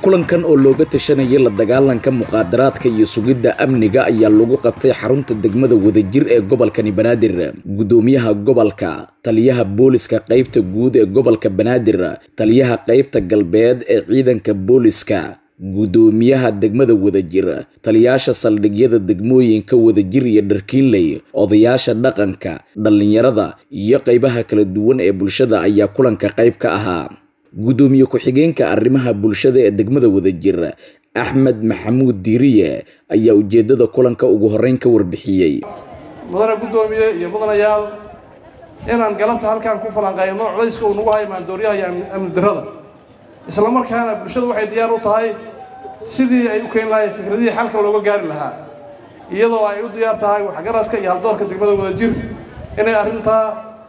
kulankan oo looga tashanayay la dagaalanka muqaadaraadka iyo sugidda amniga ayaa lagu qabtay xarunta degmada wadajir ee gobolkani banaadir gudoomiyaha gobolka taliyaha booliska qaybta guud ee gobolka banaadir taliyaha qaybta galbeed ee ciidanka booliska gudoomiyaha degmada wadajir taliyaasha saldhigyada degmooyinka wadajir iyo dharkiinley odayaasha dhaqanka dhallinyarada iyo qaybaha kala duwan ee bulshada ayaa kulanka qayb ka ahaa gudoomiye ku-xigeenka arrimaha bulshada ee degmada wadajir axmed maxamuud diiriye ayaa ujeedada kulanka ugu horeyn ka warbixiyey mudane guddoomiye iyo mudanayaal inaan galabta halkaan ku falanqayno codayska uu nagu hayo maandooryaha iyo amni darrada isla markaana bulshada waxay diyaar u tahay sidii ay u keeni lahayn fikradihii xalka looga gaari lahaa iyadoo ay u diyaar tahay waxgaradka iyo haldoorka degmada wadajir inay arrintaa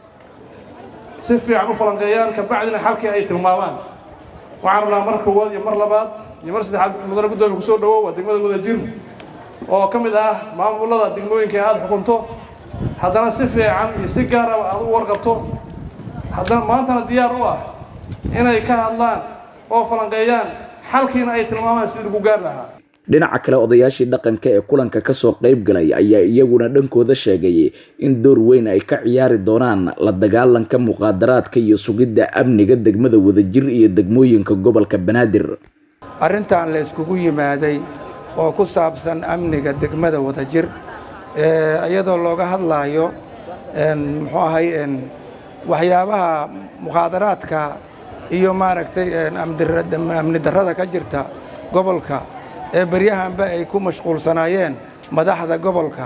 si fiican u falanqeeyaan kabacdina xalkii ay tilmaamaan waxaan rabnaa mar koowaad iyo mar labaad iyo mar saddexaad mudane guddoomiye kusoo dhawow waa degmada wadajir oo ka mid ah maamulada degmooyinka ee aada xukunto haddana si fiican iyo si gaaraba aada u warqabto haddana maantana diyaar u ah inay ka hadlaan oo falanqeeyaan xalkiina ay tilmaamaan sidii lagu gaar lahaa dhinaca kale odayaashii dhaqanka ee kulanka kasoo qayb galay ayaa iyaguna dhankooda sheegay in door weyn ay ka ciyaari doonaan la dagaalanka muqaadaraadka iyo sugidda amniga degmada wadajir iyo degmooyinka gobolka banaadir arrintan la yskugu yimaaday oo ku saabsan amniga degmada wadajir iyadoo looga hadlaayo muxuu ahay waxyaabaha muqaadaraadka iyo maaragtay amni darrada ka jirta gobolka ee beryahanba ay ku mashquulsanaayeen madaxda gobolka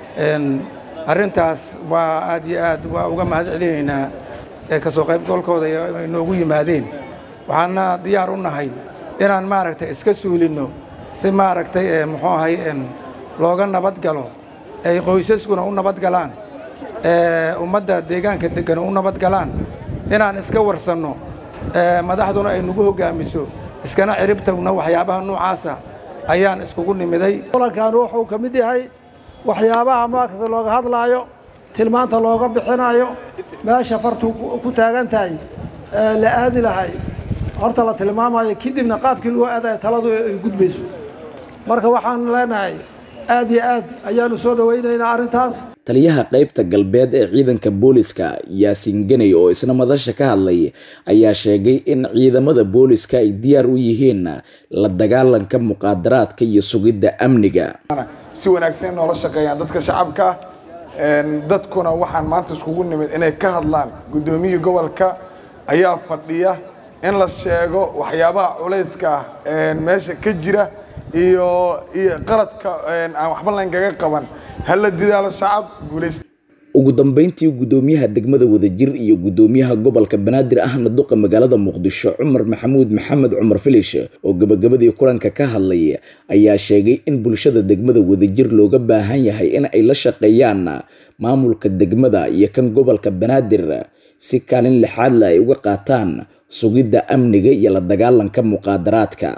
arrintaas waa aad iyo aad waa uga mahad celinaynaa ee kasoo qaybgalkooda ay noogu yimaadeen waxaana diyaar u nahay inaan maaragtay iska suulinno si maaragtay muxuu ahay looga nabad galo ay qoysaskuna u nabad galaan ummadda deegaanka deggana u nabad galaan inaan iska warsanno madaxduna ay nagu hoggaamiso iskana ciribtagno waxyaabaha noocaasa ayaan iskugu nimiday kulankan wuxuu ka mid yahay waxyaabaha markasta looga hadlaayo tilmaanta looga bixinayo meesha fartu ku taagan tahay la aadi lahay horta la tilmaamayo kadibna qaabkii loo aadayo taladu ay gudbayso marka waxaan leenahay aad iyo aad ayaanu soo dhawaynaynaa arrintaas taliyaha qaybta galbeed ee ciidanka booliska yaasiin ganey oo isna madasha ka hadlay ayaa sheegay in ciidamada booliska ay diyaar u yihiin la dagaalanka muqaadaraadka iyo sugidda amniga si wanaagsan noola shaqeeyaan dadka shacabka dadkuna waxaan maanta iskugu nimid inay ka hadlaan guddoomiyii gobolka ayaa fadhiya in la sheego waxyaabaha culayska ah meesha ka jira iyo iyo qaladka aan waxba laynkaga qaban hala didaalo shacab guulaysta ugu dambeyntii guddoomiyaha degmada wadajir iyo guddoomiyaha gobolka banaadir ahna duqa magaalada muqdisho cumar maxamuud maxamed cumar filish oo gabagabadii kulanka ka hadlay ayaa sheegay in bulshada degmada wadajir looga baahan yahay in ay la shaqeeyaan maamulka degmada iyo kan gobolka banaadir si kaalin lixaadle ay uga qaataan sugidda amniga iyo la dagaalanka muqaadaraadka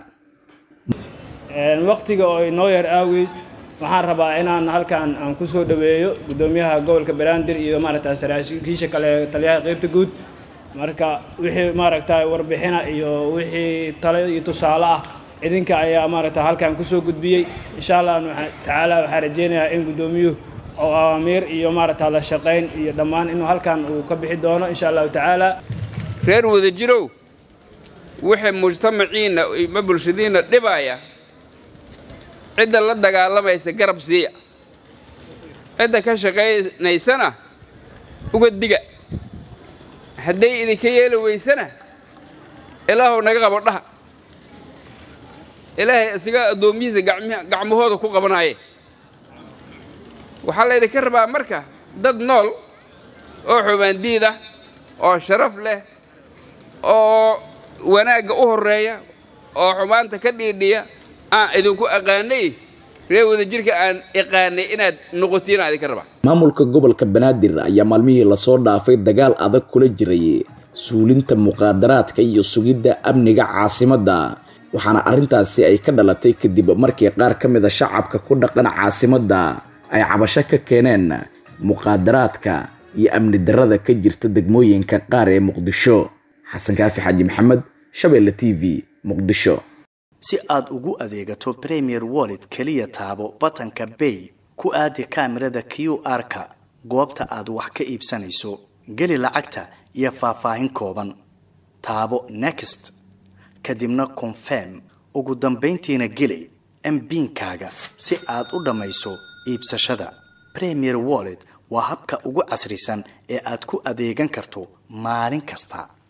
waqtiga oo inoo yar aaweys waxaan rabaa inaan halkan aan ku soo dhaweeyo guddoomiyaha gobolka banaadir iyo maaragta saraakiisha kale taliyaha qaybta guud marka wixii maaragta warbixina iyo wixii tale iyo tusaale ah idinka ayaa maaragta halkan kusoo gudbiyey insha allah tacaala waxaan rajeynayaa in guddoomiyuhu oo awaamiir iyo maaragta la shaqayn iyo dhammaan inuu halkan uu ka bixi doono insha allahu tacaala reer wadajirow wixii mujtamaciinna ma bulshadiinna dhibaya cidda la dagaalamaysa garab siiya cidda ka shaqaynaysana uga diga hadday idinka yeeli weysana ilaahow naga qabo dhaha ilaahay isaga addoomihiisa gacmahooda ku qabanaaye waxaa laydinka rabaa marka dad nool oo xubaandiid ah oo sharaf leh oo wanaagga u horreeya oo xumaanta ka dhiidhiya aan idinku aqaanay reer wadajirka aan iqaanay inaad noqotiin aan idinka rabaa maamulka gobolka banaadir ayaa maalmihii lasoo dhaafay dagaal adag kula jiray suulinta muqaadaraadka iyo sugidda amniga caasimadda waxaana arrintaasi ay ka dhalatay kadib markii qaar ka mid a shacabka ku dhaqan caasimadda ay cabasho ka keeneen muqaadaraadka iyo amni darrada ka jirta degmooyinka qaar ee muqdisho xasan kaafi xaaji maxamed shabeelle t v muqdisho si aad ugu adeegato premier wallet keliya taabo batanka bay ku aadi kaamirada q r-ka goobta aad wax ka iibsanayso geli lacagta iyo faahfaahin kooban taabo next kadibna confirm ugu dambayntiina geli mbiinkaaga si aad u dhammayso iibsashada premier wallet waa habka ugu casrisan ee aad ku adeegan karto maalin kasta